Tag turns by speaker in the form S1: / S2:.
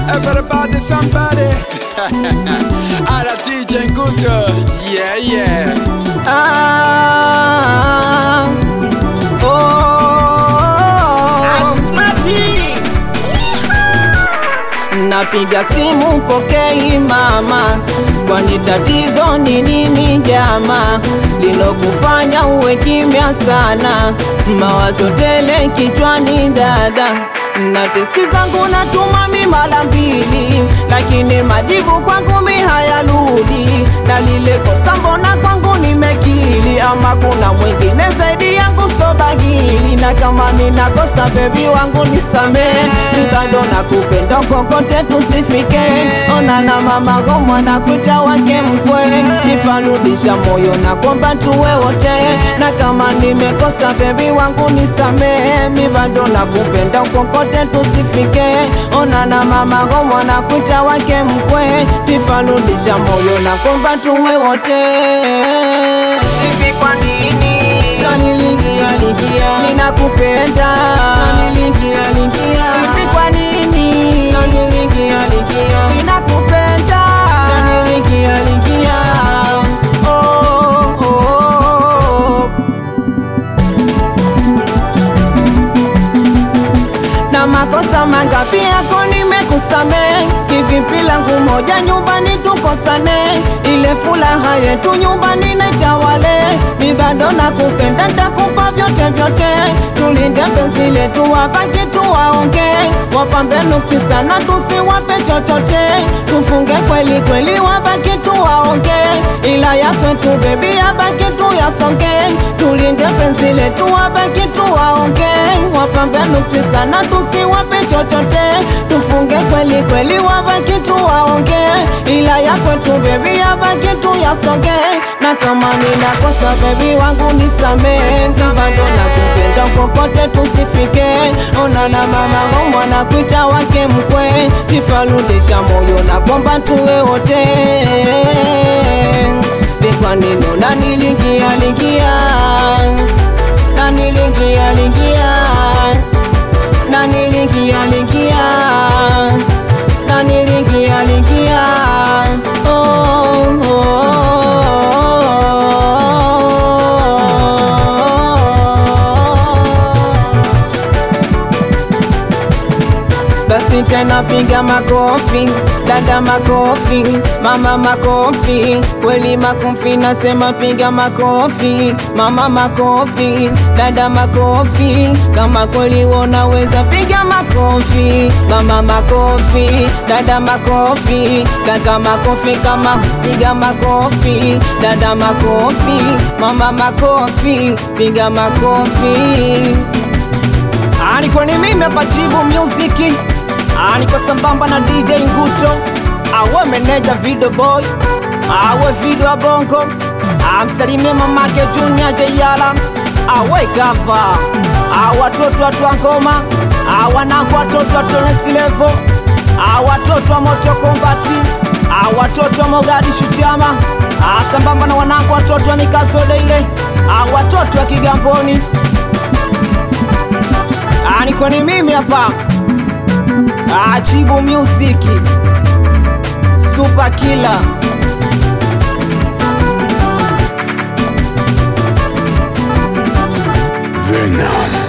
S1: Everybody, somebody. Ala DJ Nguto. Yeah, yeah.
S2: Ah, oh, napiga simu pokei mama, kwani tatizo ni nini jama, lilokufanya uwe kimya sana, mawazo tele kichwani dada na testi zangu natuma mi mara mbili, lakini majibu kwangu mi hayarudi, na lile kosa mbona kwangu nimekili, ama kuna mwingine zaidi yangu sobagili, na kama ninakosa bebi wangu nisamee, bado nakupenda kokote tusifike, ona na mama gomwa na kuta wake mkwe, niparudisha moyo na kwamba tuwe wote, na kama nimekosa bebi wangu nisamee, mi bado nakupenda kokote tusifike, ona na mama gomwa na kuta wake mkwe, niparudisha moyo na kwamba tuwe wote. Hivi kwa nini Kanilingia lingia ninakupenda Kanilingia lingia Hivi kwa nini Kanilingia lingia ninakupenda Kanilingia lingia oh, oh, oh. na makosa mangapi yako nimekusamehe, kivipi langu moja nyumbani tukosane, ile furaha yetu nyumbani naitawale, mi bado nakupenda, ntakupa vyote vyote, tulinde penzi letu, wabaki tuwaonge, wapambe nuksi sana, tusiwape chochote, tufunge kweli kweli, wabaki tuwaonge, ila ya kwetu bebi, yabaki tuyasonge, tulinde penzi letu, wabaki tuwaonge, wapambe nuksi sana, tusiwape chochote, tufunge kweli kweli, wabaki tuwaonge, ila ya kwetu bebi, yabaki tuyasonge, na kama ninakosa bebi wangu nisamehe, bado nakupenda kokote tusifike, ona na mama gomwa na kuita wake mkwe, nifarudisha moyo na kwamba tuwe wote ni kwa nini unanilingia lingia nanilingia lingia nanilingia lingia nanilingia lingia oh, oh, oh. Basi tena piga makofi, dada makofi, mama makofi, kweli makofi, nasema piga makofi, mama makofi, dada makofi, kama kweli unaweza piga makofi, mama makofi, dada makofi, kaka makofi, kama piga makofi, dada makofi, mama makofi, piga makofi. Alikuwa ni mimi hapa Chibu Music, alikuwa sambamba na DJ Nguto, awe meneja video boy, awe video ya bongo, amsalimie mamake Junior Jayala, awe gava, awe watoto watu wa ngoma, awanangu watoto wa next level, awe watoto wa moto kombati, awe watoto wa Mogadishu chama, sambamba na wanangu watoto wa mikaso ile, awe watoto wa Kigamboni. Ah, niko ni mimi hapa Ah, Chibu Music Super Killer
S1: Venom.